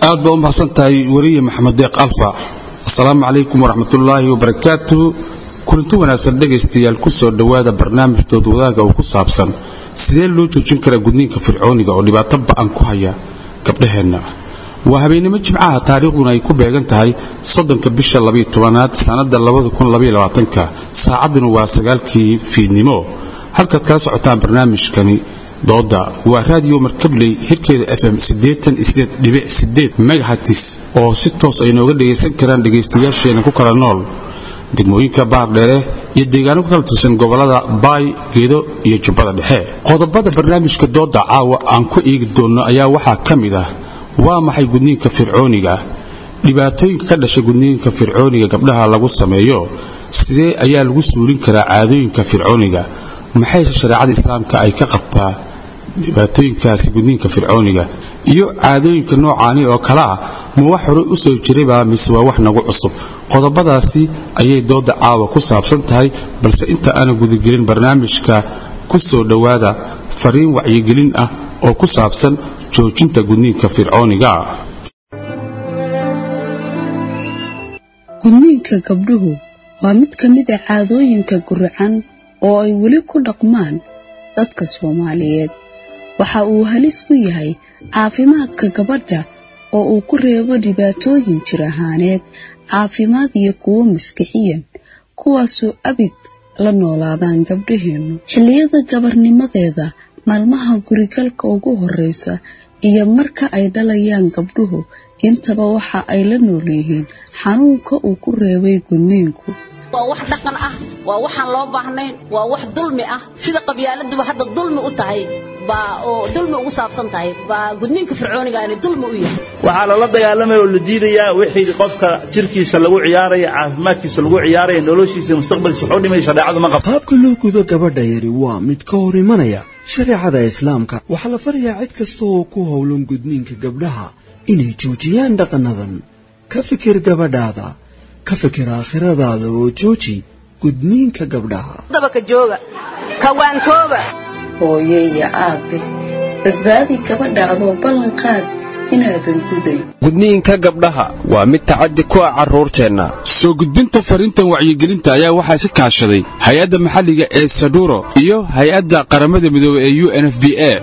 aad baa u mahadsan tahay weriye maxamed deeq alfa asalaamu calaykum waraxmatullaahi wabarakaatuh kulanti wanaagsan dhegaystayaal ku soo dhowaada barnaamijkood wadaaga oo ku saabsan sidee loo joojin karaa gudniinka fircooniga oo dhibaato ba'an ku haya gabdhaheenna waa habeennimo jimcaha taariikhduna ay ku beegan tahay soddonka bisha labayo tobanaad sannadda labadakunlabayolabaatanka saacadduna waa sagaalkii fiidnimo halkaad kala socotaan barnaamijkani dooda waa raadiyo markabley hirkeeda fm megahatis oo si toos ay nooga dhegaysan karaan dhegaystayaasheena ku kala nool degmooyinka baardheere iyo deegaano ku kala tirsan gobollada baay geedo iyo jubbada dhexe qodobada barnaamijka dooda caawa aan ku eegi doonno ayaa waxaa ka mid ah waa maxay gudniinka fircooniga dhibaatooyinka ka dhasha gudniinka fircooniga gabdhaha lagu sameeyo sidee ayaa lagu suulin karaa caadooyinka fircooniga maxayse shareecada islaamka ay ka qabtaa dhibaatooyinkaasi gudniinka fircooniga iyo caadooyinka noocaani oo kale ah ma wax horey u soo jirayba mise waa wax nagu cusub qodobadaasi ayay dooda caawa ku saabsan tahay balse inta aana gudagelin barnaamijka ku soo dhowaada fariin wacyigelin ah oo ku saabsan joojinta gudniinka fircooniga gudniinka gabdhuhu waa mid ka mid a caadooyinka guracan oo ay weli ku dhaqmaan dadka soomaaliyeed waxa uu halis ku yahay caafimaadka gabadha oo uu ku reebo dhibaatooyin jir ahaaneed caafimaad iyo kuwo maskixiyan kuwaasoo abid la noolaadaan gabdhaheennu xilliyada gabarnimadeeda maalmaha gurigalka ugu horreysa iyo marka ay dhalayaan gabdhuhu intaba waxa ay la nool yihiin xanuunka uu ku reebay gudniinku waa wax dhaqan ah waa waxaan loo baahnayn waa wax dulmi ah sida qabyaaladuba hadda dulmi u tahay baa oo dulmi ugu saabsan tahay baa gudniinka fircoonigaani dulmi u yahay waxaa lala dagaalamaya oo la diidayaa wixii qofka jirkiisa lagu ciyaaraya caafimaadkiisa lagu ciyaaraya noloshiisa mustaqbalkiisa wuxuu dhimay shareecadu ma qabto qaabka loo gudo gabadha yari waa mid ka hor imanaya shareecada islaamka waxaa la farayaa cid kasta oo ku howlan gudniinka gabdhaha inay joojiyaan dhaqannadan ka fikir gabadhaada ka fikir aakhiradaada oo jooji gudniinka gabdhaha dabaka jooga kawaantooba hooyo iyo aabe badbaadi gabadhaadoo ballan qaad inaadan guday gudniinka gabdhaha waa mid tacaddi ku ah carruurteenna soo gudbinta fariintan wacyigelinta ayaa waxaa si kaashaday hay-adda maxalliga ee saduro iyo hay-adda qaramada midoobey ee u n f b a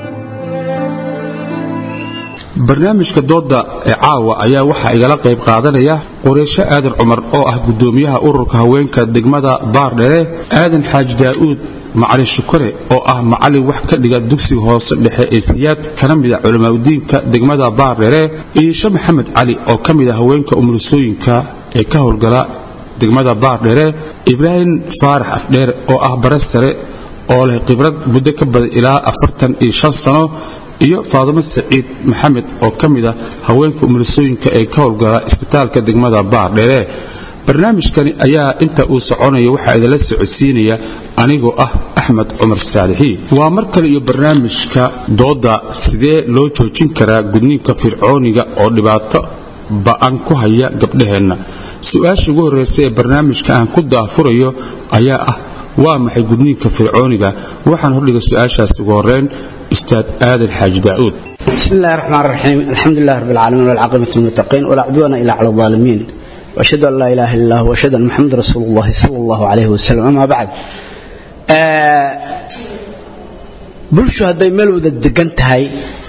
barnaamijka dooda ee caawa ayaa waxaa igala qayb qaadanaya qureysho aadan cumar oo ah guddoomiyaha ururka haweenka degmada baardhere aadan xaaji daa'uud macalin shukure oo ah macallin wax ka dhiga dugsiga hoose dhexe ee siyaad kana mid a culamaauddiinka degmada baardhere iisho maxamed cali oo ka mid a haweenka umulisooyinka ee ka howlgala degmada baardhere ibraahim faarax afdheer oo ah bare sare oo leh khibrad muddo ka badan ilaa afartan iyo shan sano iyo faadumo saciid maxamed oo ka mid ah haweenka umulisooyinka ee ka howlgala isbitaalka degmada baardhere barnaamijkani ayaa inta uu soconaya waxaa idinla socodsiinaya anigoo ah axmed cumar saalixii waa mar kale iyo barnaamijka dooda sidee loo joojin karaa gudniinka fircooniga oo dhibaato ba'an ku haya gabdhaheenna su-aasha ugu horreysa ee barnaamijka aan ku daafurayo ayaa ah waa maxay gudniinka fircooniga waxaan hordhiga su-aashaas ugu horreyn ustaad aadan xaaji daa'uud بسم الله الرحمن الرحيم الحمد لله رب العالمين والعاقبة للمتقين ولا عدوان إلا على الظالمين وأشهد أن لا إله إلا الله وأشهد أن محمد رسول الله صلى الله عليه وسلم أما بعد bulshu hadday meel wada degan tahay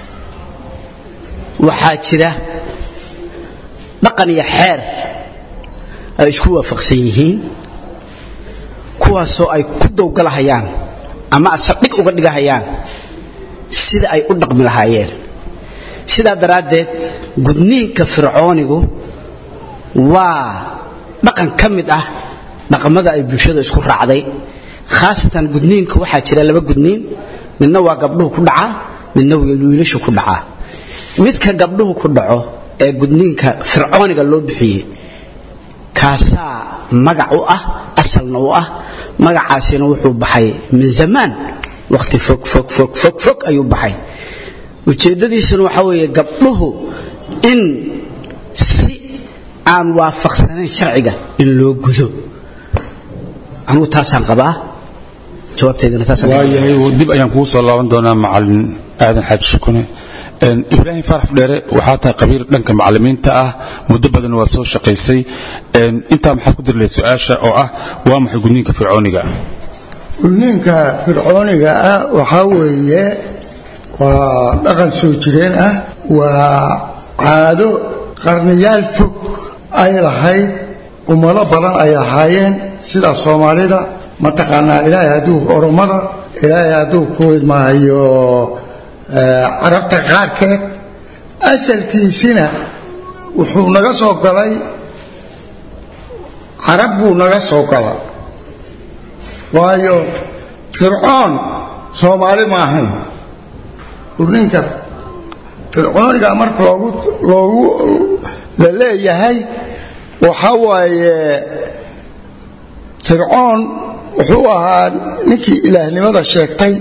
waxaa jira dhaqan iyo xeer ay isku waafaqsan yihiin kuwaasoo ay ku dowgalahayaan ama asaldhig uga dhigahayaan sida ay u dhaqmi lahaayeen sidaa daraaddeed gudniinka fircoonigu waa dhaqan ka mid ah dhaqamada ay bulshada isku raacday khaasatan gudniinka waxaa jira laba gudniin midna waa gabdhuhu ku dhacaa midna wiilashu ku dhacaa midka gabdhuhu ku dhaco ee gudniinka fircooniga loo bixiyey kaasaa magac u ah asalna u ah magacaasina wuxuu baxay min zamaan waqti fog fog fog fog fog ayuu baxay ujeeddadiisuna waxaa weeye gabdhuhu in si aan waafaqsanayn sharciga in loo gudo anugu taasaan qabaa jawaabteedana taasaan qabaa waayahay dib ayaan kugu soo laaban doonaa macalin aadan xaaji shukune ibraahim farax dheere waxaa tahay qabiir dhanka macallimiinta ah muddo badan waa soo shaqaysay intaa maxaad ku dirlay su-aasha oo ah waa maxay gudniinka fircooniga gudniinka fircooniga ah waxaa weeye waa dhaqan soo jireen ah waa caado qarniyaal fog ay lahayd ummado badan ay lahaayeen sida soomaalida mataqaanaa ilaahay hadduu oromada ilaahay hadduu ku idmaayo carabta qaarkeed asalkiisina wuxuu naga soo galay carab buu naga soo galay waayo fircoon soomaali ma ahayn gurninka fircooniga marka loogu loogu la leeyahay waxaa waaye fircoon wuxuu ahaa ninkii ilaahnimada sheegtay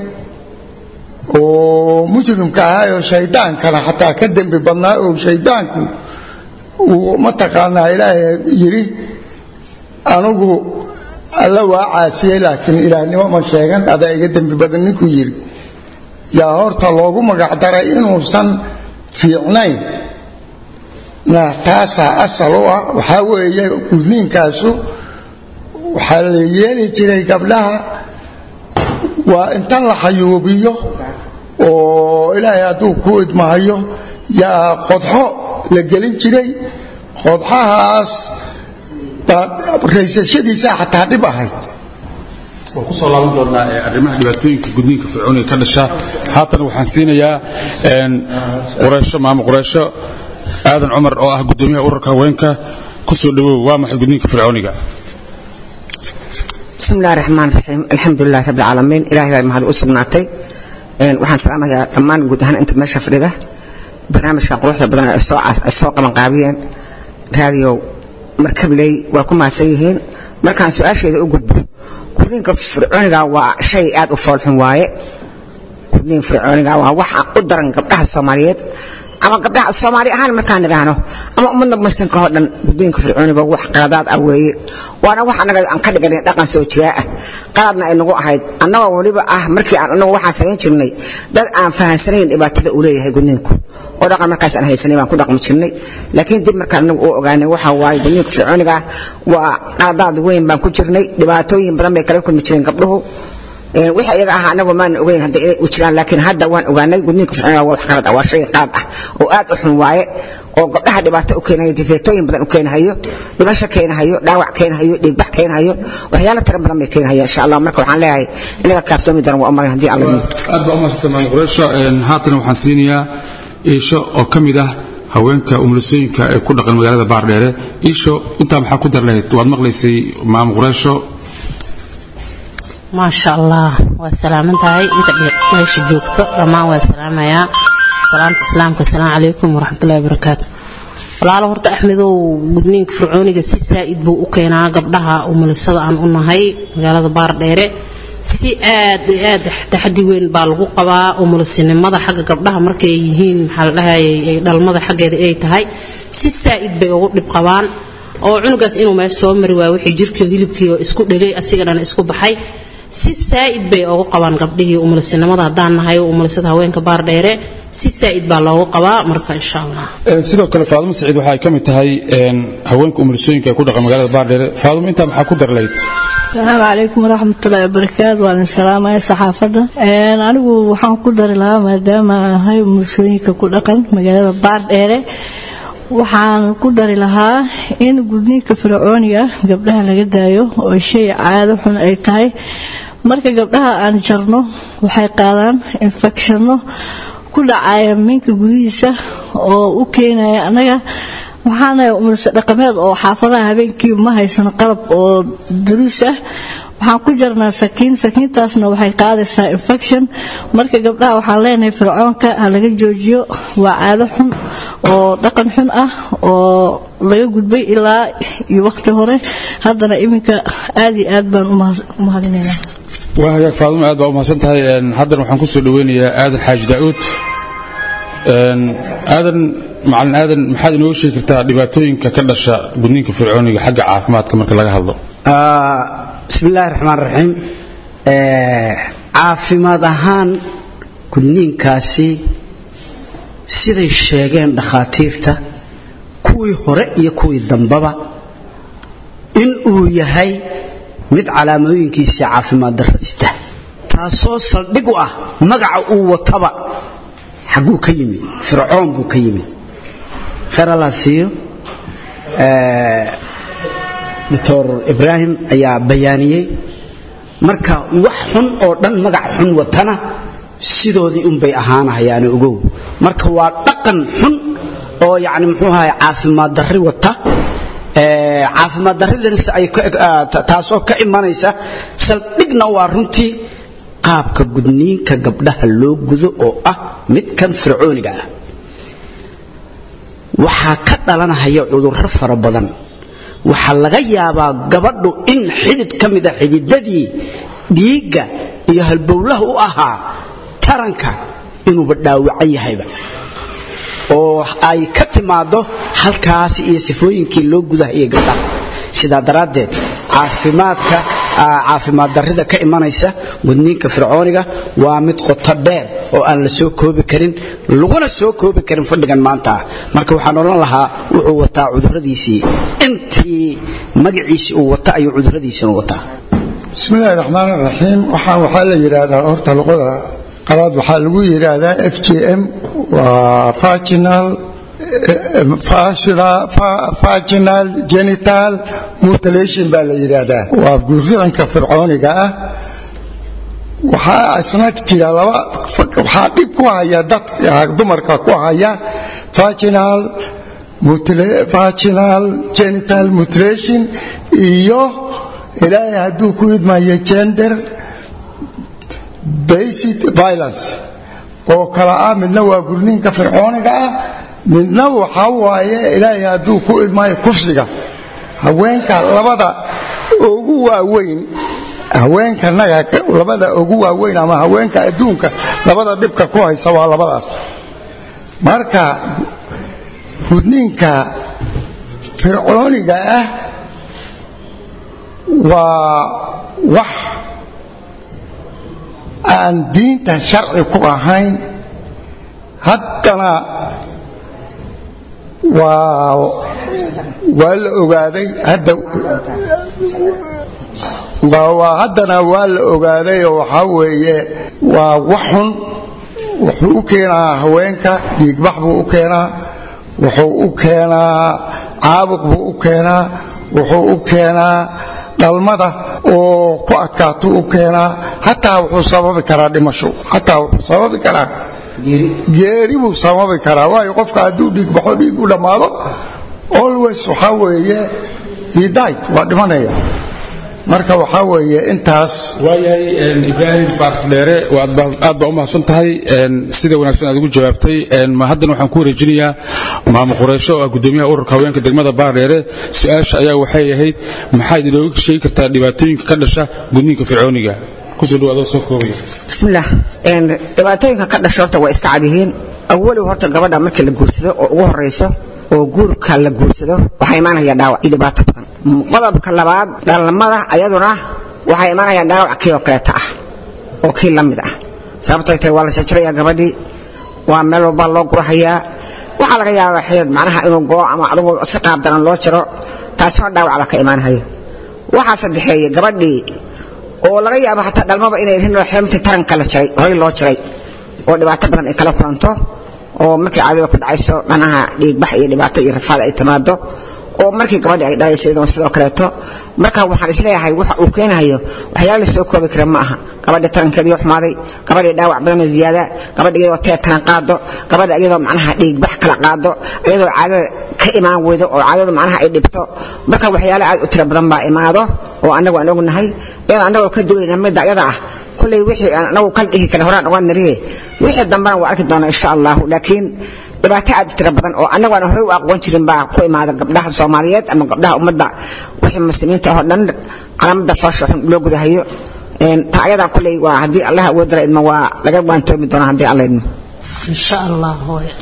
oo mujrimka ahaa oo shaydaankana xataa ka dembi badnaa oo shaydaanku uu mataqaanaa ilaahay yidhi anugu alla waa caasiyey laakiin ilaahnimo ma sheegan adaa iga dembi badan ninkuu yidhi yaa horta loogu magacdaray inuusan fiicnayn na taasaa asal u ah waxaa weeye gudniinkaasu waxaa la yeeli jiray gabdhaha waa inta la xayuubiyo oo ilaahay hadduu ku idmahayo yaa qodxo la gelin jiray qodxahaas baa raysashadiisaa xataa dhib ahayd waan kusoo laaban doonaa arrimaha dhibaatooyinka gudniinka fircooniga ka dhasha haatana waxaan siinayaa qureysho maamo qureysho aadan cumar oo ah gudoomiyaha ururka haweenka ku soo dhawow waa maxay gudniinka fircooniga bismi illahi raxmaan raxiim alxamdulilahi rabbi alcaalamiin ilahay baa mahad u sugnaatay waxaan salaamayaa dhammaan guud ahaan inta meesha fadhida barnaamijka quruxda badan ay soo qabanqaabiyeen raadiyow markabiley waa ku mahadsan yihiin markaan su-aasheeda u gudbo gudniinka fircooniga waa shay aad u foolxun waaye gudniin fircooniga waa waxa u daran gabdhaha soomaaliyeed ama gabdhaha soomaali ahaan markaan idhaahno ama ummadda muslimka oo dhan gudniinka fircooniga wax qaladaad ah weeye waana wax annaga aan ka dhiganay dhaqan soo jiraa ah qaladna ay nagu ahayd annagoo weliba ah markii aan annagu waxaan samayn jirnay dad aan fahansanayn dhibaatada uu leeyahay gudniinku oo dhaqan markaas aan haysanay baan ku dhaqmi jirnay laakiin dib markaan annagu u ogaanay waxa waaye gudniinka fircooniga ah waa qaladaad weyn baan ku jirnay dhibaatooyin badan bay kala kulmi jireen gabdhuhu wixii iyaga ahaa anagu maan ogeyn hadda inay u jiraan laakiin hadda waan ogaanay gudniinka fircooniga waa wax qalad ah waa shay qalad ah oo aad u xun waaye oo gabdhaha dhibaato u keenayo difeetooyin badan u keenahayo dhibasho keenahayo dhaawac keenahayo dhiigbax keenahayo waxyaalo tira badan bay keenahaya insha allah marka waxaan leeyahay inaga kaaftoomi daran waa umaran haddii alla yidhi aad baa umahadsanta maamo qureysho haatana waxaan siinayaa iisho oo ka mid ah haweenka umulisooyinka ee ku dhaqan magaalada baardheere iisho intaa maxaa ku dar lahayd waad maqlaysay maamo qureysho maasha allah waa salaaman tahay inta meesha joogto dhammaan waa salaamayaa salaanta islaamka asalaamu calaykum waraxmatullahi wabarakaatu walaalo horta axmedow gudniinka fircooniga si saa'id buu u keenaa gabdhaha umulisada aan u nahay magaalada baardheere si aad iyo aad taxadi weyn baa lagu qabaa umulisinimada xagga gabdhaha markay yihiin maxaa la dhahayay dhalmada xaggeeda ay tahay si saa'id bay ugu dhib qabaan oo cunugaas inuu meesha soo mari waayo wixii jirkii hilibkii oo isku dhegay asiga dhan isku baxay si saa'id bay ugu qabaan gabdhihii umulisinimada haddaan nahay umulisada haweenka baardheere si saa'id baa loogu qabaa marka insha allah sidoo kale faadumo saciid waxa ay ka mid tahay haweenka umulisooyinka ee ku dhaqan magaalada baardheere faadumo intaa maxaa ku dar lahayd asalaamu calaykum waraxmatullaahi wabarakaatu waan salaamaya saxaafadda anigu waxaan ku dari lahaa maadaama aan ahay umulisooyinka ku dhaqan magaalada baardheere waxaan ku dari lahaa in gudniinka fircooniga gabdhaha laga daayo oo shay caado xun ay tahay marka gabdhaha aan jarno waxay qaadaan infekshanno ku dhacaya minka gudihiisa oo u keenaya annaga waxaana umulse dhaqameed oo xaafadaha habeenkii ma haysano qalab oo duruus ah waxaan ku jarnaa sakiin sakiintaasna waxay qaadaysaa infection marka gabdhaha waxaan leenahay fircoonka ha laga joojiyo waa caado xun oo dhaqan xun ah oo laga gudbay ilaa iyo waqti hore haddana iminka aad iyo aad baan u mahadinaynaa waa hagaag faadumo aad baa u mahadsan tahay haddana waxaan ku soo dhaweynayaa aadan xaaji daa'uud aadan macalin aadan maxaad inooga sheegi kartaa dhibaatooyinka ka dhasha gudniinka fircooniga xagga caafimaadka marka laga hadlo bismi illaahi raxmaan raxiim caafimaad ahaan gudniinkaasi siday sheegeen dhakhaatiirta kuwii hore iyo kuwii dambaba in uu yahay mid calaamooyinkiisii caafimaad darra sita taasoo saldhig u ah magaca uu wataba xagguu ka yimid fircoon buu ka yimid khayr allah siiyo doctor ibraahim ayaa bayaaniyey marka wax xun oo dhan magac xun watana sidoodii unbay ahaanahayaani ogow marka waa dhaqan xun oo yani muxuu ahay caafimaad darri wata caafimaad darridaas ay taasoo ka imanaysa saldhigna waa runtii qaabka gudniinka gabdhaha loo gudo oo ah midkan fircooniga ah waxaa ka dhalanahaya cudurro fara badan waxaa laga yaabaa gabadhu in xidid ka mida xididadii dhiigga iyo halbowlaha u ahaa taranka inuuba dhaawacan yahayba oo ay ka timaado halkaasi iyo sifooyinkii loo gudahayay gabdhaha sidaa daraaddeed caafimaadka caafimaad darrida ka imanaysa gudniinka fircooniga waa mid qoto dheer oo aan la soo koobi karin laguna soo koobi karin fadhigan maanta ah marka waxaan odhan lahaa wuxuu wataa cuduradiisii intii magaciisii uu wata ayuu cuduradiisina wataa bismi illaahi raxmaan raxiim waxaan waxaa la yidhaahdaa horta luqada qalaad waxaa lagu yidhaahdaa f j m waa vaginal vaginal genital mutilation baa la yidhaahdaa waa guurridanka fircooniga ah waxaa isna jira laba waxaa dhib ku haya dadka dumarka ku haya vaginal vaginal genital mutilation iyo ilaahay hadduu ku idmayo gender based violence oo kala ah midna waa gurninka fircooniga ah midna waxaa waaye ilaahay hadduu ku idmayo kufsiga haweenka labada ugu waaweyn haweenkanaga labada ugu waaweyn ama haweenka adduunka labada dhibka ku haysa waa labadaas marka gudniinka fircooniga ah waa wax aan diinta sharci ku ahayn haddana waa waa la ogaaday hadda waa haddana waa la ogaaday oo waxaa weeye waa wax xun wuxuu u keenaa haweenka dhiigbax buu u keenaa wuxuu u keenaa caabuq buu u keenaa wuxuu u keenaa dhalmada oo ku adkaato u keenaa hataa wuxuu sababi karaa dhimasho hataa wuxuu sababi karaa geeri buu sababi karaa waayo qofka hadduu dhiigbaxo dhiig u dhammaado always waxaa weeye he died waa dhimanaya marka waxaa weeye intaas waayahay ibraahim baarfdheere aad baa u mahadsan tahay sida wanaagsan aad ugu jawaabtay haddana waxaan ku wareejinayaa maamo qureysho oo ah gudoomiyaha ururka haweenka degmada baardheere su-aasha ayaa waxay ahayd maxaad inooga sheegi kartaa dhibaatooyinka ka dhasha gudniinka fircooniga kusoo dhawaadoo soo koobaya bismillaah dhibaatooyinka ka dhasha horta waa iska cadyihiin awalow horta gabadha markii la guursado oo ugu horayso oo guurka la guursado waxaa imaanaya dhaawac iyo dhibaato badan qodobka labaad dhalmada ayaduna waxaa imaanaya dhaawac kii oo kaleeta ah oo kii la mid ah sababtay tahay waa la shajirayaa gabadhii waa meel walbaa loo gurahayaa waxaa laga yaabaa xidid macnaha inuu goo ama adugu si qaab daran loo jiro taasina dhaawac baa ka imaanaya waxaa saddexeeye gabadhii oo laga yaabo hataa dhalmaba inay rihin xeemtii taranka la jiray horay loo jiray oo dhibaato badan ay kala kulanto oo markii caadada ku dhacayso manaha dhiigbax iyo dhibaato iyo rafaad ay timaado oo markii gabadhi ay dhalaysa iyadoo sidoo kaleeto marka waxaan isleeyahay waxa uu keenayo waxyaala la soo koobi kara ma aha gabadha tarankeedii xumaaday gabadhii dhaawac badan oo ziyaada gabadha iyadoo tee taran qaado gabadha iyadoo macnaha dhiigbax kala qaado iyadoo caadada ka imaan weydo oo caadadu macnaha ay dhibto marka waxyaala aad u tiro badan baa imaado oo annagu aan ognahay iyadoo annagoo ka duwayna midda iyada ah kulley wixii aan anagu kala dhihi kale horaan ogaan nariye wixii dambena waa arki doonaa insha allahu laakiin dhibaato aad u tiro badan oo annagu aan horey u aqoon jirin baa ku imaada gabdhaha soomaaliyeed ama gabdhaha ummadda wixii muslimiinta oo dhan calaamada foosha xun loo gudahayo ta ayadaa kulley waa haddii allah awoodala idmo waa laga waantoomi doonaa haddii alla idmo insha allah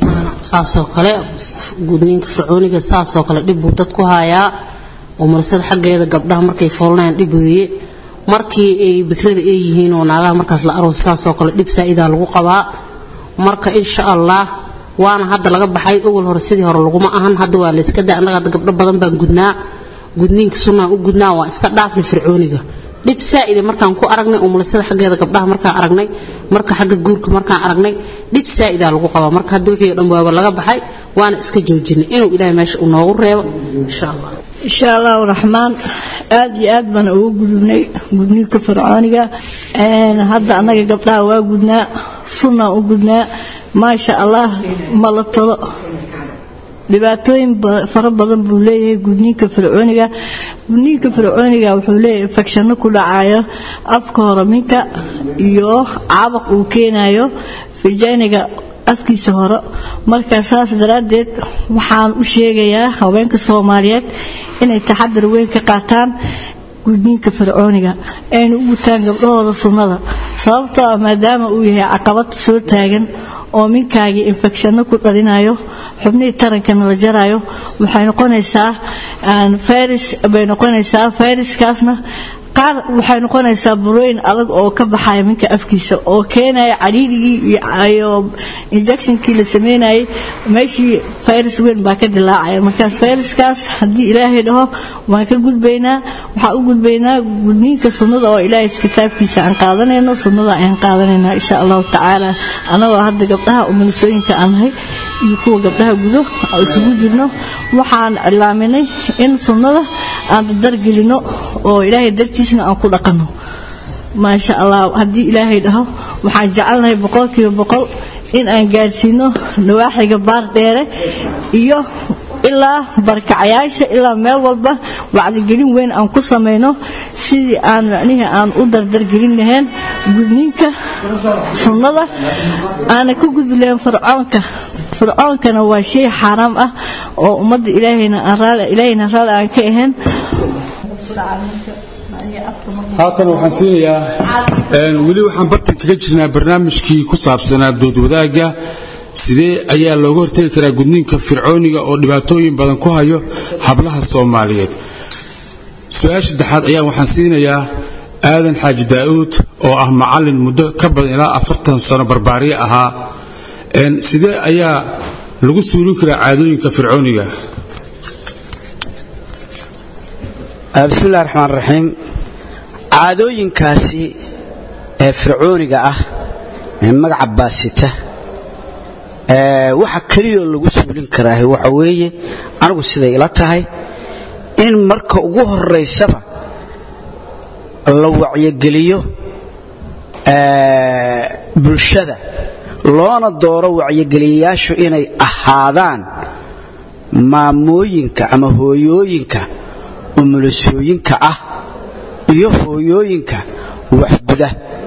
saasoo kale gudniinka fircooniga saasoo kale dhib buu dad ku hayaa oo marasada xaggeeda gabdhaha markay foolanayaan dhib weeye markii ay bikrada ay yihiin oo naagaha markaas la aroos saasoo kale dhib saa'idaa lagu qabaa marka insha allah waana hadda laga baxay ogol hore sidii hore laguma ahan hadda waa layska da annaga hadda gabdho badan baan gudnaa gudniinka sunnaan u gudnaa waa iska dhaafni fircooniga dhib saa'ida markaan ku aragnay umulisada xaggeeda gabdhaha markaan aragnay marka xagga guurka markaan aragnay dhib saa'idaa lagu qabaa marka hadda wixii o dhan waaba laga baxay waana iska joojinay inuu ilaahay meesha uu noogu reebo insha allah insha allahu raxmaan aad iyo aad baan ugu gudubnay gudniinka fircooniga hadda annaga gabdhaha waa gudnaa sunnaan u gudnaa maasha allah ma la talo dhibaatooyin fara badan buu leeyahay gudniinka fircooniga gudniinka fircooniga wuxuu leeyahay infekshanno ku dhacayo afka hore minka iyo caabaq uu keenayo fijayniga afkiisa hore marka saas daraaddeed waxaan u sheegayaa haweenka soomaaliyeed inay taxadar weyn ka qaataan gudniinka fircooniga ayna u gutaan gabdhahooda sunnada sababtoo ah maadaama uu yahay caqabad soo taagan oo minkaagii infekshanno ku dhalinayo xubnihii tarankana la jarayo waxay noqonaysaa fayris bay noqonaysaa fayraskaasna qaar waxay noqonaysaa burooyin adag oo ka baxaya minka afkiisa oo keenaya cariirigii iyo injectionkii la sameynayay meeshii fayras weyn baa ka dilaacaya markaas fayraskaas haddii ilaahay dhaho waan ka gudbaynaa waxaan u gudbaynaa gudniinka sunnada oo ilaahay kitaabkiisa aan qaadanayno sunnada ayaan qaadanaynaa insha allahu tacaala anagoo hadda gabdhaha umulisooyinka aan nahay iyo kuwa gabdhaha gudo isugu jirno waxaan cilaaminay in sunnada aan dardargelino oo ilaahay dartiisna aan ku dhaqanno maasha allah haddii ilaahay dhaho waxaan jecelnahay boqolkiiba boqol in aan gaadhsiino nawaaxiga baar dheere iyo ilaa barkacayaasha ilaa meel walba wacdigelin weyn aan ku samayno sidii aan macnihii aan u dardargelin lahayn gudniinka sunnada aana ka gudbi lahayn fircoonka fircoonkana waa shay xaaraam ah oo ummadda ilaahayna ilaahayna raalli aan ka ahayn haatan waxaan siinayaa weli waxaan bartan kaga jirnaa barnaamijkii ku saabsanaa doodwadaagga sidee ayaa looga hortegi karaa gudniinka fircooniga oo dhibaatooyin badan ku hayo hablaha soomaaliyeed su-aasha saddexaad ayaa waxaan siinayaa aadan xaaji daa'uud oo ah macallin muddo ka badan ilaa afartan sano barbaariye ahaa sidee ayaa lagu suulin karaa caadooyinka fircooniga bismillahi raxmaan raxiim caadooyinkaasi ee fircooniga ah ee magaca baasita waxa keliyoo lagu suulin karaa waxa weeye anigu siday ila tahay in marka ugu horaysaba la wacyogeliyo bulshada loona dooro wacyogeliyayaashu inay ahaadaan maamooyinka ama hooyooyinka umulisooyinka ah iyo hooyooyinka waxguda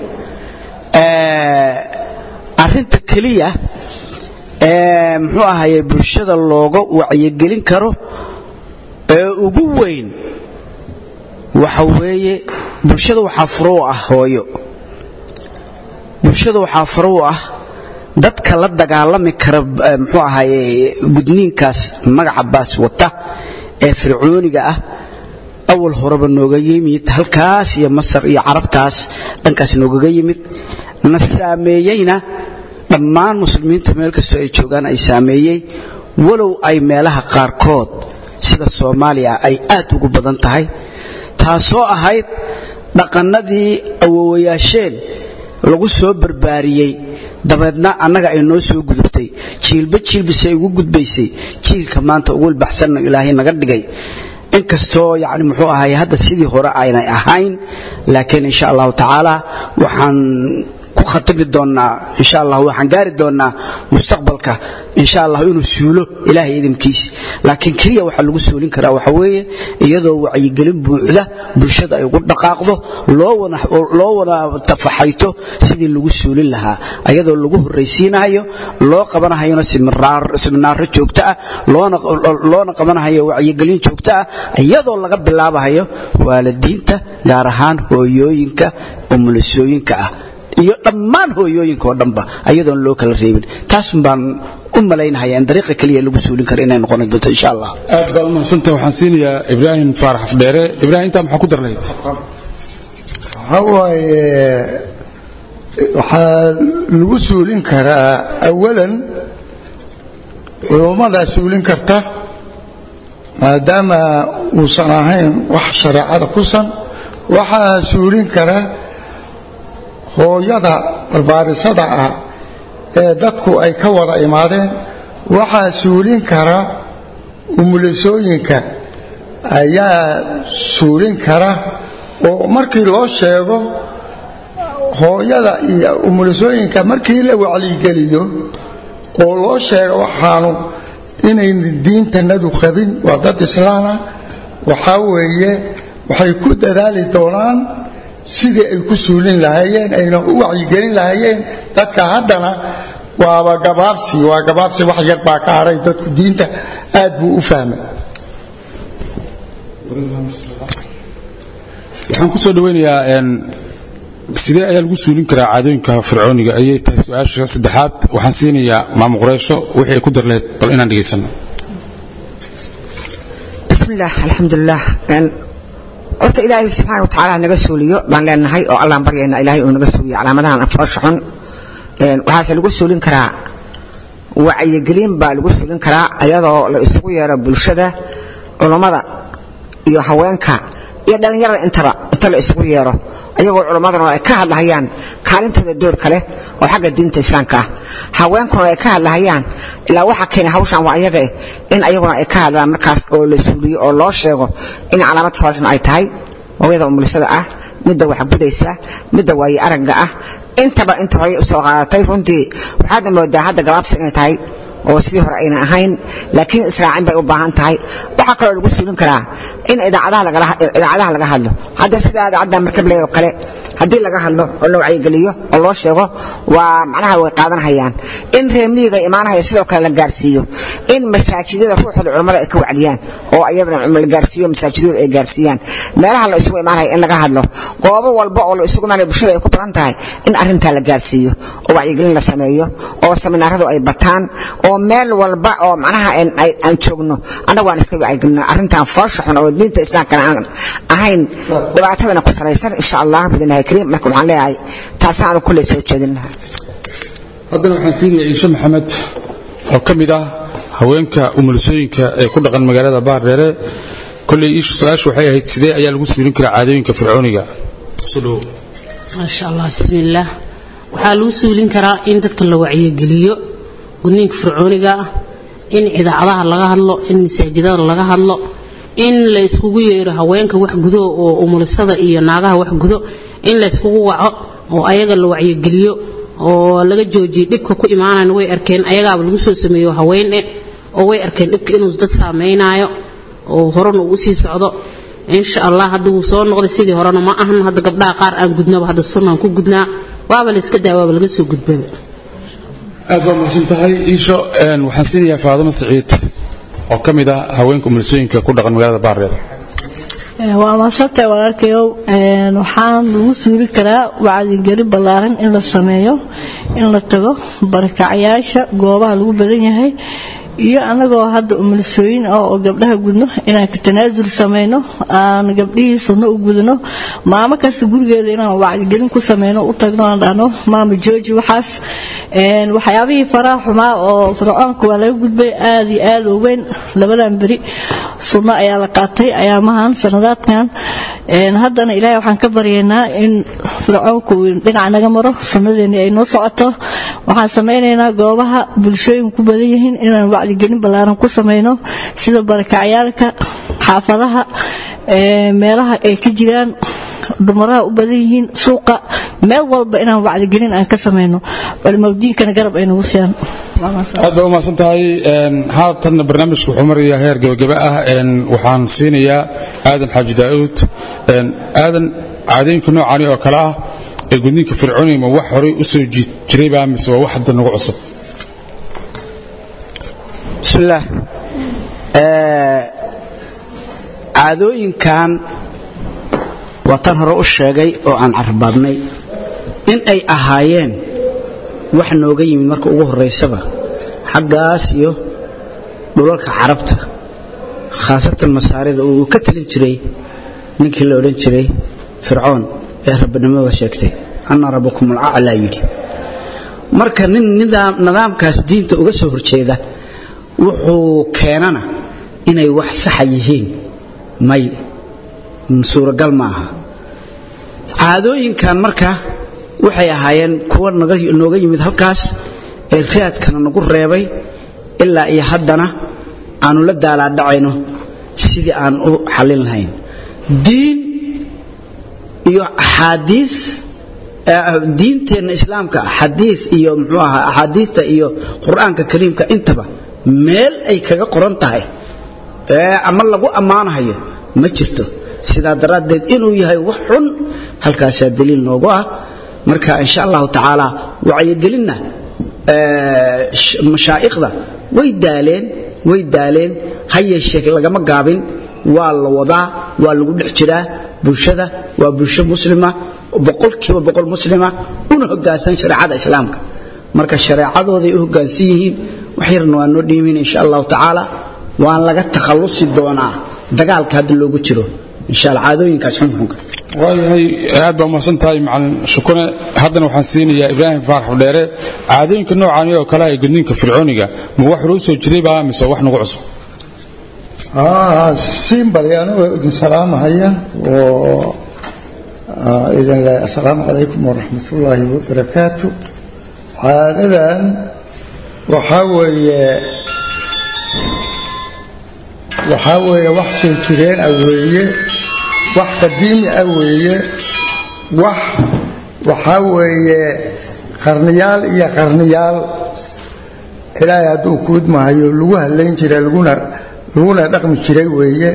arinta keliya ee muxuu ahaye bulshada looga wacyigelin karo ee ugu weyn waxa weeye bulshada waxaa furo u ah hooyo bulshada waxaa furo u ah dadka la dagaalami kara muxuu ahaye gudniinkaas magaca baas wata ee fircooniga ah awal horeba nooga yimid halkaas iyo masar iyo carabtaas dhankaas noogaga yimid na saameeyeyna dhammaan muslimiinta meel kastoo ay joogaan ay saameeyey walow ay meelaha qaarkood sida soomaaliya ay aad ugu badan tahay taasoo ahayd dhaqannadii awowayaasheen lagu soo barbaariyey dabeedna annaga ay noo soo gudubtay jiilba jiilbisay ugu gudbaysay jiilka maanta ugu ilbaxsanno ilaahay naga dhigay inkastoo yani muxuu ahay hadda sidii hore aynay ahayn laakiin insha allahu tacaala waxaan ku khatami doonnaa insha allah waxaan gaari doonnaa mustaqbalka insha allah inuu suulo ilaahay idinkiisi laakiin keliya waxaa lagu suulin karaa waxa weeye iyadoo wacyigelin buuxda bulshada ay ugu dhaqaaqdo loo wana tafaxayto sidii lagu suulin lahaa iyadoo lagu horraysiinayo loo qabanahayona siminaaro joogto ah loona qabanahayo wacyigelin joogto ah iyadoo laga bilaabahayo waalidiinta gaar ahaan hooyooyinka umulisooyinka ah iyo dhammaan hooyooyinka oo dhanba ayadoon loo kala reebin taasun baan u malaynahaya in dariiqa keliya lagu suulin karo inay noqon doonto insha allah aad baad umahadsantaha waxaan siinayaa ibraahim faarax afdheere ibraahim intaa maxaa ku darnayd waxaa waaye waxaa lagu suulin karaa awalan culummadaa suulin karta maadaama uusan ahayn wax shareecada kusan waxaa suulin kara hooyada barbaarisada ah ee dadku ay ka wada imaadeen waxaa suulin kara umulisooyinka ayaa suulin kara oo markii loo sheego hooyada iyo umulisooyinka markii la wacyigeliyo oo loo sheego waxaanu inayn diintanadu qabin waa dad islaana waxaa weeye waxay ku dadaali doonaan sidii ay ku suulin lahaayeen ayna u wacyigelin lahaayeen dadka haddana waaba gabaabsi waa gabaabsi wax yar baa ka haray dadku diinta aad buu u fahmay waxaan ku soo dhaweynayaa sidee ayaa lagu suulin karaa caadooyinka fircooniga ayay tahay su-aasha saddexaad waxaan siinayaa maamo qureysho wixii ay ku darleed bal inaan dhegaysano bismillaah alxamdulilah horta ilaahay subxaana wa tacaala naga suuliyo baan leenahay oo allaan baryaynaa ilaahay uu naga suuliyo calaamadahan anfoosha xun waxaase lagu suulin karaa wacyigelin baa lagu suulin karaa ayadoo la isugu yeero bulshada culummada iyo haweenka iyo dhallinyarada intaba inta la isugu yeero ayagoo culummaduna ay ka hadlahayaan kaalintooda doorka leh oo xagga diinta islaamka ah haweenkuna ay ka hadlahayaan ilaa waxa keena hawshan waa ayaga eh in ayaguna ay ka hadlaan markaas oo la suuliyo oo loo sheego in calaamad foolxun ay tahay hooyada umulisada ah midda waxgudaysa midda waaye aragga ah intaba inta horey usoo qaadatay runtii waxaadna moodaa hadda gabaabsi inay tahay oo sidii hore ayna ahayn laakiin israacin bay u baahan tahay waxaa kaloo lagu suulin karaa in idaacadaha laga hadlo hadda sida idaacadda markabley oo kale haddii laga hadlo oo la wacyigeliyo oo loo sheego waa macnaha way qaadanhayaan in reemiyiga imaanahaya sidoo kale la gaarsiiyo in masaajidada ruuxooda culammada ay ka wacdiyaan oo ayadana la gaarsiiyo masaajidooda ay gaarsiiyaan meelaha la isugu imaanaya in laga hadlo goobo walba oo la isugu imaanaya bulshada ay ku badan tahay in arrintaa la gaarsiiyo oo wacyigelin la sameeyo oo seminaaradu ay bataan oo meel walba oo macnaha aan joogno annagu aan iska wacyigelino arrintan foosha xun oo diinta islaamkana aan ahayn dhibaatadana ku salaysan insha allah bidinahi kariim marka waxaan leeyahay taasna aanu kulley soo jeedin lahaa haddana waxaan siinayaa iishe maxamed oo ka mid ah haweenka umulisooyinka ee ku dhaqan magaalada baardheere kolley iisha su-aashu waxay ahayd sidee ayaa lagu suulin karaa caadooyinka fircooniga maasha allah bismillaah waxaa lagu suulin karaa in dadka la wacyigeliyo gudniinka fircooniga ah in idaacadaha laga hadlo in masaajidada laga hadlo in la iskugu yeero haweenka wax gudo oo umulisada iyo naagaha wax gudo in la iskugu waco oo ayaga la wacyigeliyo oo laga joojiyo dhibka ku imaanayn way arkeen ayagaaba lagu soo sameeyo haweene oo way arkeen dhibka inuu dad saameynaayo oo horena uu usii socdo insha allah hadda wuu soo noqday sidii horena ma ahan hadda gabdhaha qaar aan gudnaba hadda sunnaan ku gudnaa waaba la iska daa waaba laga soo gudbaba aad baa mahadsan tahay iisho waxaan siinayaa faadimo saciid oo ka mid ah haweenka umulisooyinka ku dhaqan magaalada baardheer waa maasantay walaalkayow waxaan lagu suuli karaa wacdigeli ballaaran in la sameeyo in la tago barakacyaasha goobaha lagu badan yahay iyo anagoo hadda umulisooyin ah oo gabdhaha gudno inaan ka tanaasul samayno aan gabdhihii sunno u gudno maamo kasta gurigeeda inaan wacdigelin ku sameyno u tagno aan dhahno maama jooji waxaas waxyaabihii faraha xumaa oo fircoonka waa laga gudbay aad iyo aad u weyn labadan beri sunno ayaa la qaatay ayaamahan sanadaadkan haddana ilaahay waxaan ka baryaynaa in fircoonku dhinac naga maro sunnadeeni ay noo socoto waxaan samaynaynaa goobaha bulshooyin ku badan yihiin inaan wacdigelin ballaaran ku samayno sida barakacyaalka xaafadaha meelaha ay ka jiraan dumaraha u badan yihiin suuqa meel walba inaan wacdigelin aan ka samayno culimadiinkana garab ay nagu siiyaan aad baa u mahadsan tahay haatanna barnaamijka wuxuu marayaa heer gebagaba ah waxaan siinayaa aadan xaaji daa'uud aadan caadooyinka noocaani oo kale ah ee gudniinka fircooniga ma wax horey u soo jiray baa mise waa wax hadda nagu cusub bismillaah caadooyinkan waa tan hore u sheegay oo aan carbaadnay in ay ahaayeen wax nooga yimid marka ugu horraysaba xaggaas iyo dhulalka carabta khaasatan masaarida uu ka talin jiray ninkii la odhan jiray fircoon ee rabbinimada sheegtay anna rabbakum alcaclaa yidhi marka nin nidaamkaas diinta uga soo horjeeda wuxuu keenana inay wax saxa yihiin may suuragal ma aha caadooyinkan marka waxay ahaayeen kuwa nooga yimid halkaas ee raadkana nagu reebay ilaa iyo haddana aanu la daalaadhacayno sidii aan u xallin lahayn diin iyo axaadii diinteenna islaamka xadiid iyo muxuu ahaa axaadiidta iyo qur-aanka kariimka intaba meel ay kaga qoran tahay ee ama lagu ammaanahayo ma jirto sidaa daraaddeed inuu yahay wax xun halkaasaa daliil noogu ah marka insha allahu tacaala wacyigelinna mashaa'ikhda way daaleen way daaleen ha yeeshee lagama gaabin waa la wadaa waa lagu dhex jiraa bulshada waa bulsho muslima boqolkiiba boqol muslima una hoggaansan shareecada islaamka marka shareecadooday u hoggaansan yihiin wax yarna waa noo dhiimin insha allahu tacaala waan laga takhallusi doonaa dagaalka hadda loogu jiro insha alla caadooyinkaas xunxunka waayahay aad baa umahadsan tahay macalin shukune haddana waxaan siinayaa ibraahim faarax dheere caadooyinka noocaani oo kale ee gudniinka fircooniga ma wax loo soo jiray mise wax nagu cusub siinbali anigoo idin salaamahaya oo idin leh assalaamu calaykum waraxmatullaahi wabarakaatu caadadan waxaa weeye waxaa weeye wax soo jireen ah weeye wax qadiimi ah weeye wax waxaa weeye qarniyaal iyo qarniyaal ilaahay hadduu kuudmahayo lagu hadlayn jiray laguna laguna dhaqmi jiray weeye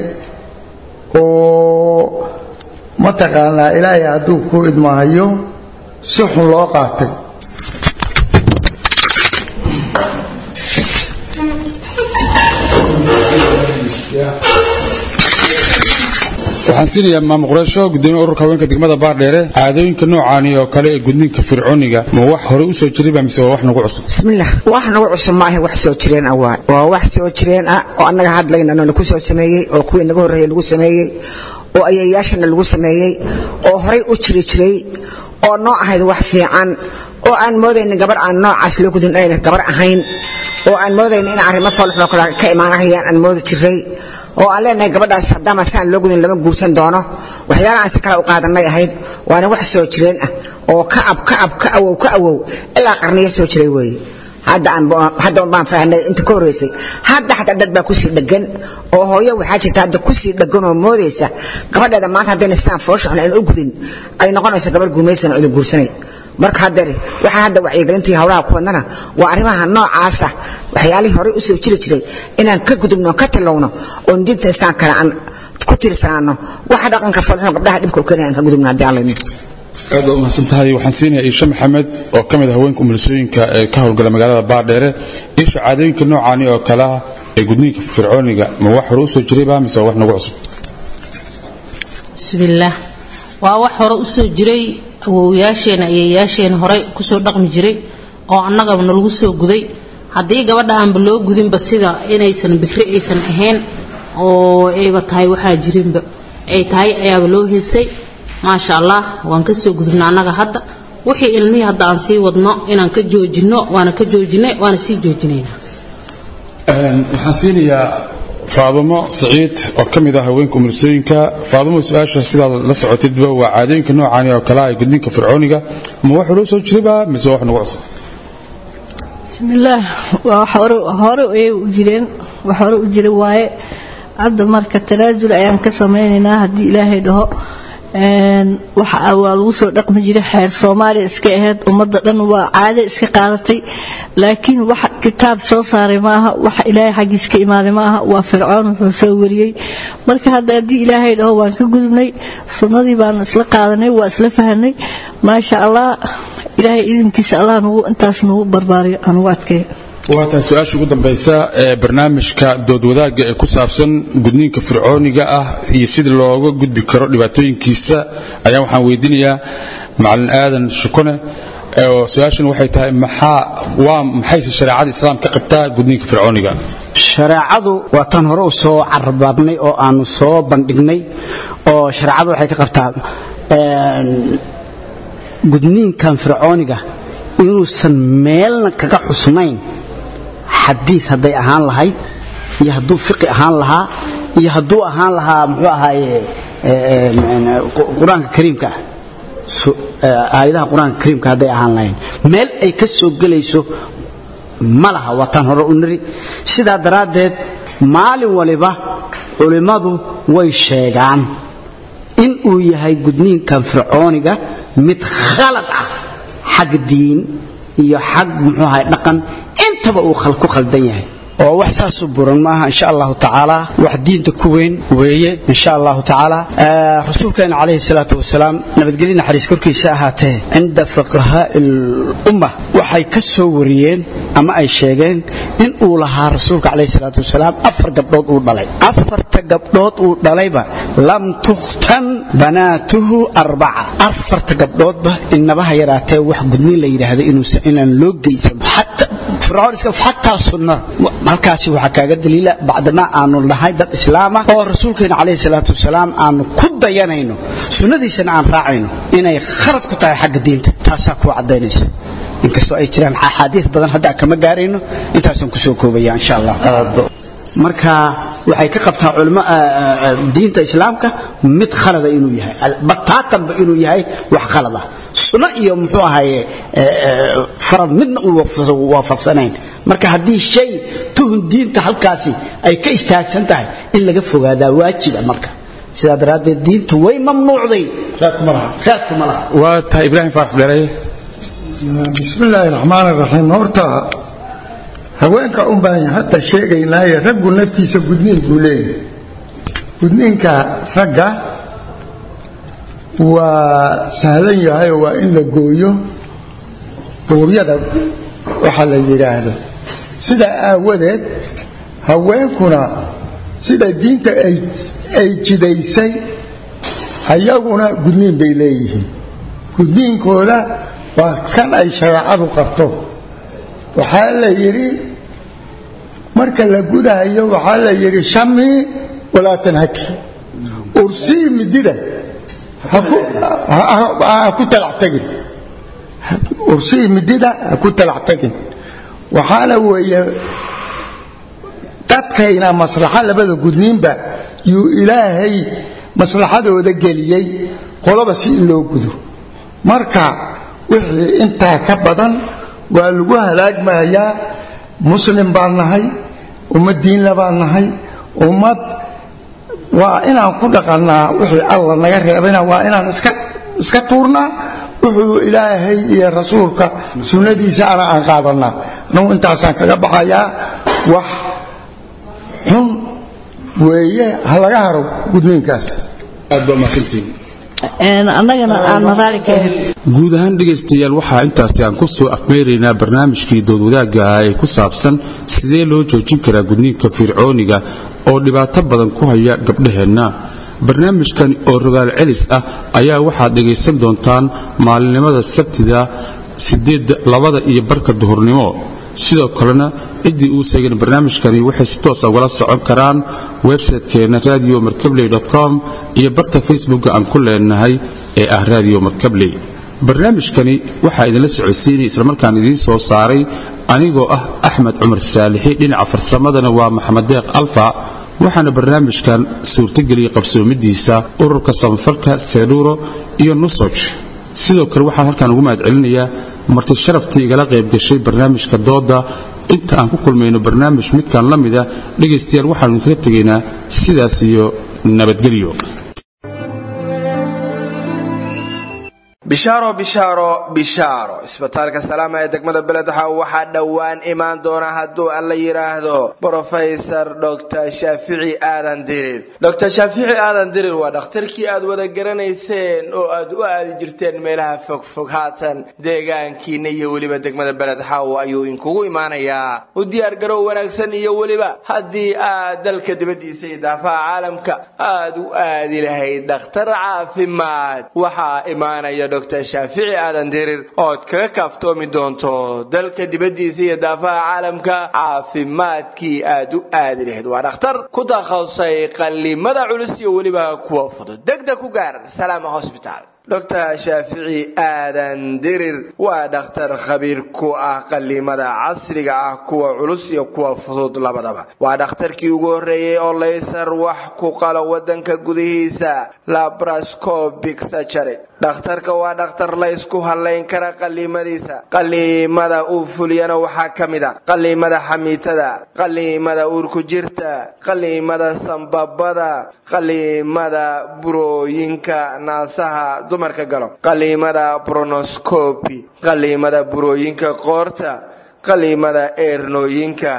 oo mataqaanaa ilaahay hadduu ku idmahayo si xun loo qaatay waxaan siinayaa maamo qureysho gudoomiye ururka haweenka degmada baardheere caadooyinka noocaani oo kale ee gudniinka fircooniga ma wax hore u soo jirayba mise waa wax nagu cusub bismillaah wax nagu cusub maaha wax soo jireen ah waa waa wax soo jireen ah oo annaga hadlaynano lagu soo sameeyey oo kuwii naga horreeyey lagu sameeyey oo ayayaashana lagu sameeyey oo horay u jiri jiray oo noo ahayd wax fiican oo aan moodaynin gabar aan noocaas loo gudin ayna gabar ahayn oo aan moodaynin in arrimo foolxumo kale ka imaanahayaan aan moodi jiray oo aan leenahay gabadhaas haddaama saan loo gudin lama guursan doono waxyaalaha aan si kale u qaadanay ahayd waana wax soo jireen ah oo ka ab ka ab ka awow ka awow ilaa qarniyo soo jiray weeye hadda un baan fahnay inta ka horreysay hadda xataa dad baa kusii dhegan oo hooyo waxaa jirta hadda kusii dhegan oo moodaysa gabadheeda maanta haddayna sidaan foosha xun aan u gudin ay noqonayso gabar guumaysan cida guursanay marka haddare waxaa hadda wacyigelintii hawlaha ku wadnana waa arrimaha noocaasa waxyaalihii horey u soo jiri jiray inaan ka gudubno ka tilowno oon diinta islaamkana aan ku tiirsanaano waxa dhaqanka falxun gabdhaha dhibka u keenaya aan ka gudubno haddii alla idin aad baa umahadsan tahay waxaan siinayaa iisha maxamed oo ka mid ah haweenka umulisooyinka ee ka howlgala magaalada baardheere isha caadooyinka noocaani oo kale ah ee gudniinka fircooniga ma wax hore u soo jirayba mise waa wax nagu cusub bismillaah waa wax hore u soo jiray awowyaasheena ayayaasheena horey kusoo dhaqmi jiray oo annagaba nalagu soo guday haddii gabadha aanba loo gudinba sida inaysan bikri aysan ahayn oo ayba tahay waxaa jirinba ay tahay ayaaba loo heysay maasha allah waan ka soo gudubna annaga hadda wixii ilmihii hadda aan sii wadno inaan ka joojinno waana ka joojinay waana sii joojinaynaa waxaan siinayaa faadumo saciid oo ka mid ah haweenka umulisooyinka faadumo su-aasha sidaad la socotidba waa caadooyinka noocaani oo kale ah gudniinka fircooniga ma wax loo soo jirayba mise waa wax nagu cusub bismillaah waa wax hore hore ayay u jireen wax hore u jira waaye hadda marka tanaasul ayaan ka samaynaynaa haddii ilaahay dhaho waxa waa lagu soo dhaqmi jiray xeer soomaaliya iska ahayd ummadda dhan waa caade iska qaadatay laakiin wax kitaab soo saaray maaha wax ilaahay xaggiis ka imaaday maaha waa fircoon wuxuu soo wariyey marka hadda haddii ilaahay dhaho waan ka gudubnay sunnadii baan isla qaadanay waa isla fahanay maasha allah ilaahay idinkiisa allah nugu intaas nugu barbaariyo anugu adkeeyo waa tahay su-aasha ugu dambaysa ee barnaamijka doodwadaagga ee ku saabsan gudniinka fircooniga ah iyo sida looga gudbi karo dhibaatooyinkiisa ayaa waxaan weydiinayaa macalin aadan shukone oo su-aashan waxay tahay maxaa waa maxayse shareecada islaam ka qabtaa gudniinka fircooniga shareecadu waa tan hore u soo carbaabnay oo aanu soo bandhignay oo shareecadu waxay ka qabtaa gudniinkan fircooniga inuusan meelna kaga xusnayn xadiid hadday ahaan lahayd iyo hadduu fiqi ahaan lahaa iyo hadduu ahaan lahaa muxuu ahaaye qur-aanka kariimka ah aayadaha qur-aanka kariimka hadday ahaan lahayn meel ay ka soo gelayso ma laha waataan hore u niri sidaa daraaddeed maalin waliba culimmadu way sheegaan in uu yahay gudniinkan fircooniga mid khalad ah xag diin iyo xag muxuu ahay dhaqan intaba uu ku khaldan yahay oo wax saasu buran maaha insha allahu tacaala wax diinta ku weyn weeye insha allahu tacaala rasuulkeena calayhi salaatu wasalaam nabadgelyo naxariis korkiisa ahaatee cinda fuqahaai lumma waxay ka soo wariyeen ama ay sheegeen in uu lahaa rasuulka calayhi salaatu wasalaam afar gabdhood uu dhalay afarta gabdhood uu dhalayba lam tukhtan banaatuhu arbaca afarta gabdhoodba inabaha yaraatee wax gudniin la yidhaahdo inuusan inaan loo geysan fircoon iska xataa sunna halkaasi waxaa kaaga daliila bacdamaa aanu nahay dad islaama oo rasuulkeena calayhi salaatu wasalaam aanu ku dayanayno sunnadiisana aan raacayno inay khalad ku tahay xagga diinta taasaa kuu caddaynaysa inkastoo ay jiraan axaadiis badan hadda kama gaarayno intaasaan kusoo koobaya insha allah marka waxay ka qabtaa culimo diinta islaamka mid khalada inuu yahay bataatanba inuu yahay wax khalada sunno iyo muxuu ahaye farad midna uu waafaqsanayn marka haddii shay tuhun diinta halkaasi ay ka istaagsan tahay in laga fogaadaa waajiba marka sidaa daraaddeed diintu way mamnuucday raadku ma laha waa tahay ibraahim faarax dheeraye bismi illaahi raxmaan raxiim horta haweenka un baan hadda sheegaynaaye raggu naftiisa gudniin buu leeyahay gudniinka ragga waa sahlan yahay oo waa in la gooyo buuryada waxa la yidhaahdo sidaa aawadeed haweenkuna sida diinta ay jidaysay ayaguna gudniin bay leeyihiin gudniinkooda waa kan ay shareecadu qabto waxaa la yidhi marka la gudahayo waxaa la yidhi shamii walaa tanhaki ursii midida ha ku talactagin ursii midida ha ku talactagin waxaana weeye dadkayna maslaxo labada gudniinba yuu ilaahay maslaxadooda geliyey qoloba si in loo gudo marka wixii intaa ka badan waa lagu halaagmayaa muslim baan nahay ummad diinla baan nahay ummad waa inaan ku dhaqannaa wixii alla naga reebayna waa inaan iska tuurnaa wuxuu ilaahay iyo rasuulka sunnadiisa ana aan qaadannaa anugu intaasaan kaga baxayaa wax xun weeye ha laga haro gudniinkaas aad baa mahadsantihiin annagana aanna raali ka ahayn guud ahaan dhegaystayaal waxaa intaasi aan ku soo afmeeraynaa barnaamijkii doodwadaagga ah ee ku saabsan sidee loo joojin karaa gudniinka fircooniga oo dhibaato badan ku haya gabdhaheenna barnaamijkan oo rogaal celis ah ayaa waxaad dhegaysan doontaan maalinimada sabtida sideedda labada iyo barka duhurnimo sidoo kalena ciddii uu seegan barnaamijkani waxay si toosa ugala socon karaan websaytekeenna radio markabley com iyo barta facebooka aan ku leenahay ee ah radio markabley barnaamijkani waxaa idinla socodsiinay islamarkaan idiin soo saaray anigoo ah axmed cumar saalixi dhinaca farsamadana waa maxamed deeq alfa waxaana barnaamijkan suurtageliyey qabsoomidiisa ururka samafalka seedhuuro iyo nusoj sidoo kale waxaan halkaan ugu mahad celinayaa marti sharaftii igala qayb gashay barnaamijka dooda inta aan ku kulmayno barnaamij midkan la mida dhegaystayaal waxaanu idinkaga tegaynaa sidaas iyo nabadgelyo bishaaro bishaaro bishaaro isbitaalka salaama ee degmada beledxa waxaa dhowaan imaan doona hadduu alla yidhaahdo brofesor dr shaafici aadan dirir dr shaafici aadan dirir waa dhakhtarkii aad wada garanayseen oo aad u aadi jirteen meelaha fogfog haatan deegaankiina iyo weliba degmada beledxaw ayuu inkugu imaanayaa u diyaargarow wanaagsan iyo weliba haddii aad dalka dibaddiisa iyo daafaha caalamka aad u aadi lahayd dhakhtar caafimaad waxaa imaanaya dr shaafici aadan dirir ood kaga kaaftoomi doonto dalka dibaddiisa iyo daafaha caalamka caafimaadkii aad u aadi lahayd waa dhakhtar ku takhasusay qallimada culus iyo weliba kuwa fudud degdeg ku gaar salaama hosbitaal doctor shaafici aadan dirir waa dhakhtar khabiir ku ah qaliimada casriga ah kuwa culus iyo kuwa fudud labadaba waa dhakhtarkii ugu horreeyey oo laysar wax ku qalo wadanka gudihiisa labrascopic surgery dhakhtarka waa dhakhtar laysku halayn kara qaliimadiisa qaliimada uu fuliyana waxaa ka mid a qaliimada xamiitada qaliimada uurku jirta qaliimada sambabada qaliimada burooyinka naasaha dumarka galo qaliimada bronoscopi qaliimada burooyinka qoorta qaliimada eernooyinka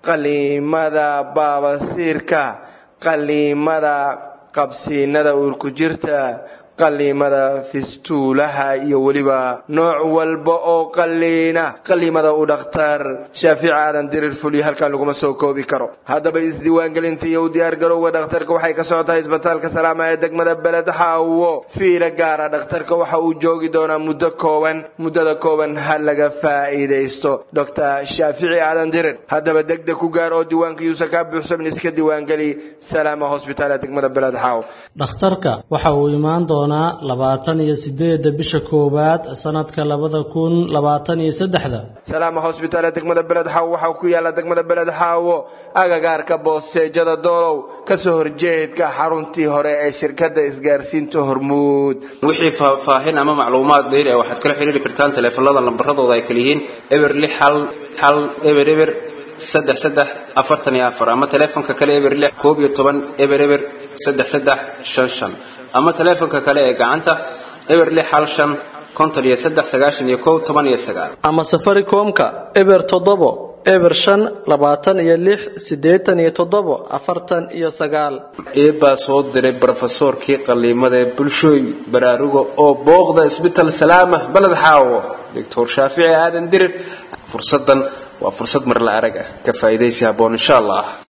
qaliimada baabasiirka qaliimada qabsiinada uurku jirta qaliimada fistuulaha iyo weliba nooc walba oo qaliina qaliimada uu dhakhtar shaafici aadan dirir fuliyo halkan laguma soo koobi karo haddaba isdiiwaangelinta iyo u diyaargarowga dhakhtarka waxay ka socotaa isbitaalka salaama ee degmada beled xaawo fiira gaara dhakhtarka waxa uu joogi doonaa muddo kooban muddada kooban ha laga faa'iidaysto doctor shaafici aadan dirir haddaba degdeg ku gaar oo diiwaanka yuusan kaa buuxsamin iska diiwaangeli salaama hosbitaal ee degmada beled xaawo dhakhtarka waxa uu imaan doonaa labaatan iyo sideeda bisha koowaad sanadka labada kun labaatan iyo saddexda salaama hosbitaal ee degmada beled xaawo waxaa ku yaala degmada beled xaawo agagaarka boosteejada doolow kasoo horjeedka xaruntii hore ee shirkadda isgaarsiinta hormuud wixii faahfaahin ama macluumaad dheer ah waxaad kala xiriiri kartaan taleefanada lambaradooda ay kala yihiin eber lix hal hal eber eber saddex saddex afartan iyo afar ama taleefonka kale eber lix koob iyo toban eber eber saddex saddex shan shan ama taleefonka kale ee gacanta eber lix hal shan konton iyo saddex sagaashan iyo kow toban iyo sagaal ama safaricomka eber toddobo eber shan labaatan iyo lix siddeetan iyo toddobo afartan iyo sagaal eebaa soo diray brofesoorkii qaliimada ee bulshooy baraaruga oo booqda isbital salaama baled xaawo doctor shaafici aadan dirir fursadan waa fursad mar la arag ah ka faa'iidaysi habboon insha allah